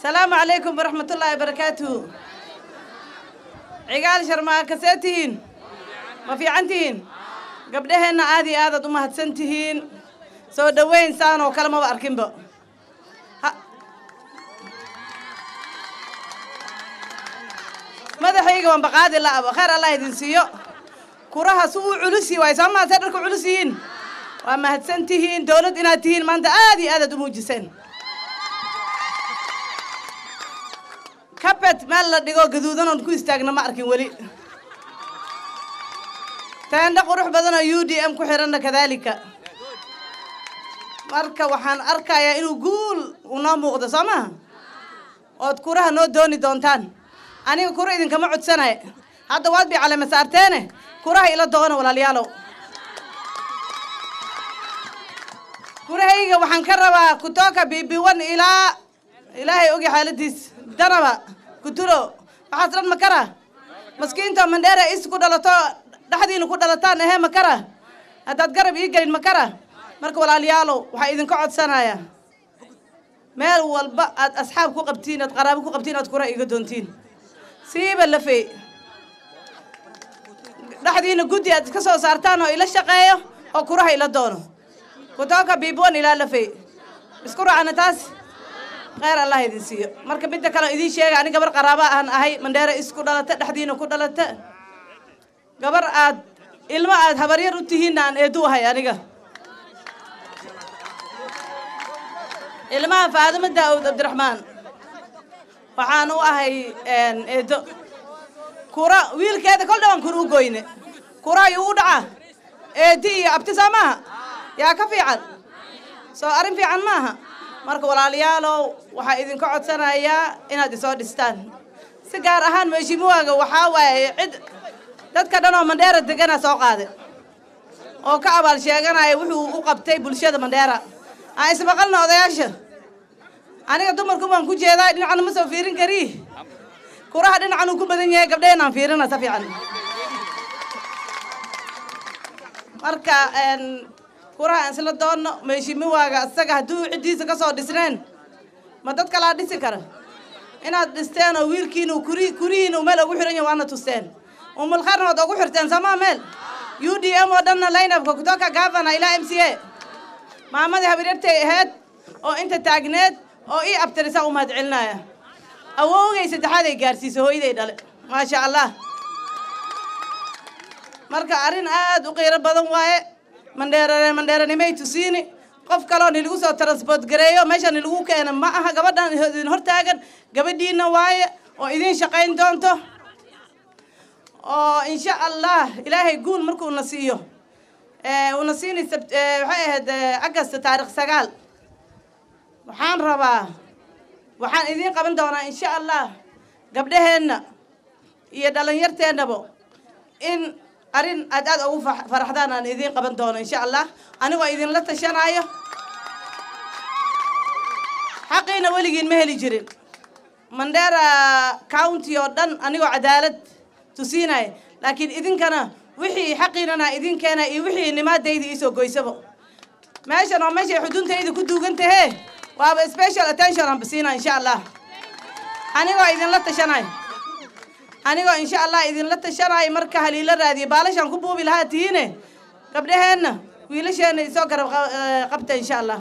asalaamu calaykum waraxmatullaahi barakaatuhu cigaal sharmaa kasee tihiin ma fiican tihiin gabdhaheenna aad iyo aadaad u mahadsan tihiin soo dhoweyn saan oo kale maba arkinba madaxayga waan baqaadi la'aba khayr allah idin siiyo kuraha su uu culusi waay soo maasee dharka culus yihiin waa mahadsan tihiin dowlad inaad tihiin maanta aad iyo aadaad u muujiseen kabet meel la dhigo gaduudan oon ku istaagna ma arkin weli teendho qurux badan oo u d m ku xiranna kadaalika marka waxaan arkayaa inuu guul unoo muuqdo soo maha ood kuraha noo dooni doontaan aniga kura idinkama codsanay hadda waad bay calema saarteene kuraha ila doono walaalayaalow kurahayga waxaan ka rabaa kutoka bibiwan ilaa ilaahay ogi xaaladiis danaba kutulo waxaas dhan makara maskiinta mandheera is ku dhalato dhexdiina ku dhalataan ahee makara haddaad garab ii gelin makara marka walaalayaalow waxaa idinka codsanaya meel walba aad asxaab ku qabtiin aad qaraabo ku qabtiin aad kura iga doontiin siiba lafey dhexdiina guddi aad iska soo saartaan oo ila shaqeeyo oo kuraha ila doono kutoka biibwan ilaa lafey isku raacna taas kheyr allah idin siiyo marka midda kale idiin sheega ani gabar qaraaba aan ahay mandheera isku dhalata dhexdiina ku dhalata gabar aad ilmo aad habaryar u tihiinna aan eedu ahay aniga ilmaha faadimo daawud cabdiraxmaan waxaan u ahay eedo kura wiilkeeda kol dhawaan kura u goyne kura ayuu u dhaca eedi iyo abti soo maaha yaa ka fiican soo arrin fiican maaha marka walaalayaalow waxaa idinka codsanayaa inaad isoo dhistaan si gaar ahaan meeshimuwaaga waxaa waaye cid dadka dhan oo mandheera degana soo qaade oo ka abaal sheeganaya wuxuu u qabtay bulshada mandheera aan ismaqalna odayaasha aniga dumarku baan ku jeedaa dhinacna ma soo fiirin kari kuraha dhinacan uu ku badan yahay gabdhaheen aan fiirina sa fiican marka kuraha aan isla doonno meeshimiwaaga isaga hadduu ciddiisa ka soo dhisneen ma dad kalaa dhisi kara inaad dhisteen oo wiilkiina kuri kurihiina uu meel ugu xiran yahay waana tusteen umulkharna waad ugu xirteen somaa meel u d m oo dhanna lineupka kutoka gavana ilaa m c a maamadii habaryartay ahayd oo inta taagneed oo ii abtirisaa u mahad celinaya awowgay saddexaad ay gaarsiisay hooyaday dhale maasha allah marka arrin aad u qiiro badan waaye mandheere mandheeranimay tusiini qof kaloo nilagu soo transport gareeyo meesha nilagu keena ma aha gabadhan idin hortaagan gabadhiina waaye oo idiin shaqayn doonto oo insha allah ilaahay guul markuuna siiyo uuna siini waxay ahayd agast taarikh sagaal waxaan rabaa waxaan idiin qaban doonaa insha allah gabdhaheenna iyo dhalinyarteennaba in arrin aad aad ugu faraxdaan aan idiin qaban doono insha allah anigoo idinla tashanaayo xaqiina weligiin ma heli jirin mandheera county oo dhan anigoo cadaalad tusiinaya laakiin idinkana wixii xaqiinana idin keena iyo wixii nimaadayda iisoo goysaba meeshan oo meeshay xuduntayda ku duugan tahee waaba special attention aan basiina insha allah anigoo idinla tashanayo anigoo insha allah idinla tashanayo marka haliila raadiyo baalashaan ku buubi lahaa tihiine gabdhaheenna wiilasheenna isoo garab qabta insha allah